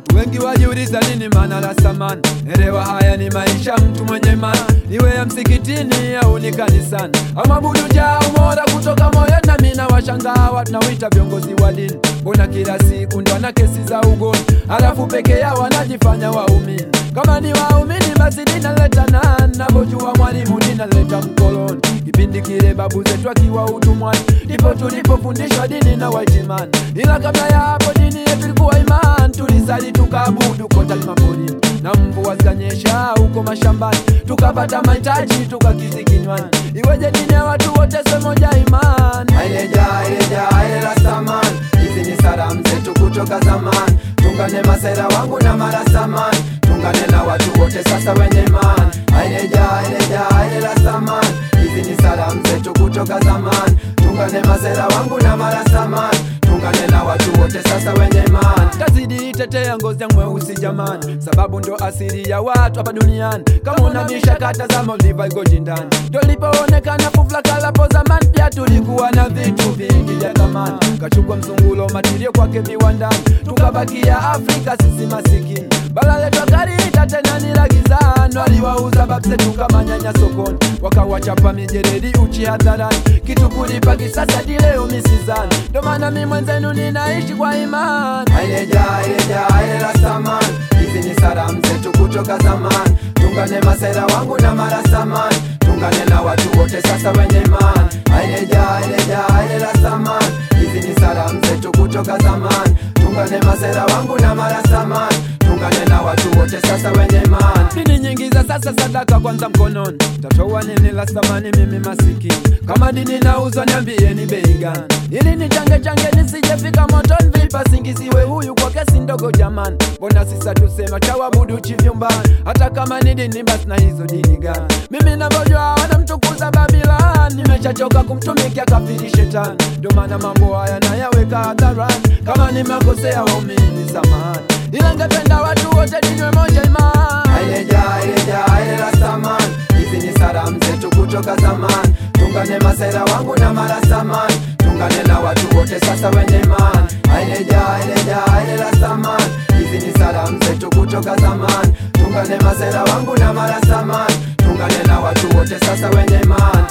Watu wengi wajiuliza nini maana la samani. Elewa haya ni maisha mtu mwenye imani, iwe ya msikitini au ni kanisani. Amabudu jaa umora kutoka moyo, na mimi nawashangaa watu nawita viongozi wa dini. Mbona kila siku ndo wana kesi za ugoni, alafu peke yao wanajifanya waumini. Kama ni waumini basi dinaleta nani? Navojua mwalimu dinaleta mkoloni. Kipindi kile babu zetu akiwa utumwani, ndipo tulipofundishwa dini na waitimani. Ila kabla ya hapo dini yetu ilikuwa imani, tulisali tukaabudu kote maporini, na mvua zikanyesha huko mashambani, tukapata mahitaji tukakizi kinywani. Iweje dini ya watu wote sio moja imani? Aileja, aileja, aile Rastaman, hizi ni salamu zetu kutoka zamani. Tungane masera wangu na marastaman, tungane na watu wote sasa wenye imani. Aileja, aileja, aile Rastaman, hizi ni salamu zetu kutoka zamani. Tungane masera wangu na marastaman, tungane na watu wote sasa wenye imani. tazidi itetea ngozi ya mweusi jamani, sababu ndo asili ya watu hapa duniani. Kama unabisha kata za Moldiva igoji ndani, ndo lipoonekana fufla kalapo zamani. Pia tulikuwa na vitu vingi vya thamani, kachukua mzungulo matirio kwake viwandani, tukabakia Afrika sisi masikini. Bara letu akaliita tena ni la gizani, waliwauza babzetu kama nyanya sokoni, wakawachapa mijeredi uchi hadharani, kitu kulipa kisasa dileo misizani. Ndo maana mi mwenzenu ninaishi kwa imani. Aileja, aileja, aile Rastaman, hizi ni salamu zetu kutoka zamani. Tungane masera wangu na marastaman, tungane na watu wote sasa wenye imani. Aileja, aileja, aile Rastaman, hizi ni salamu zetu kutoka zamani. Tungane masera wangu na marastaman, tungane na watu wote sasa wenye imani. Dini nyingi za sasa sadaka kwanza mkononi, tatoa nini la thamani mimi masikini? Kama dini nauzwa niambieni bei gani, ili ni change change nisijefika motoni. Vipa singiziwe huyu kwa kesi ndogo jamani, mbona sisa tusema chawabudu chivyumbani? Hata kama ni dini basi na hizo dini gani? Mimi navyojua wanamtukuza Babilani, nimeshachoka kumtumikia kafiri shetani, ndo maana mambo haya nayaweka hadharani. Kama nimekosea waumini samahani, ila ngependa watu wote dinywe moja imani. Aileja, aileja, aile Rastaman, hizi ni salamu zetu kutoka zamani. Tungane masera wangu na marastaman, tungane na watu wote sasa wenye imani. Aileja, aileja, aile Rastaman, hizi ni salamu zetu kutoka zamani. Tungane masera wangu na marastaman, tungane na watu wote sasa wenye imani.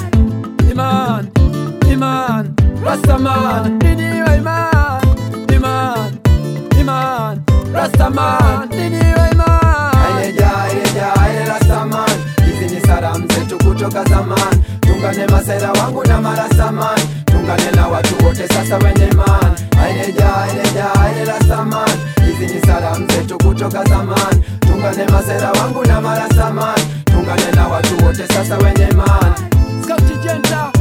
Iman, Iman, Rastaman, dini wa Iman, Iman, Iman, Rastaman, dini wa Iman. Aileja, aileja, aile Rastaman, hizi ni salamu zetu kutoka zamani. Tungane masera wangu na marastaman, tungane na watu wote sasa wenye imani. Aileja, aileja, aile Rastaman, hizi ni salamu zetu kutoka zamani. Tungane masera wangu na marastaman, tungane na watu wote sasa wenye imani. Scout Jenta,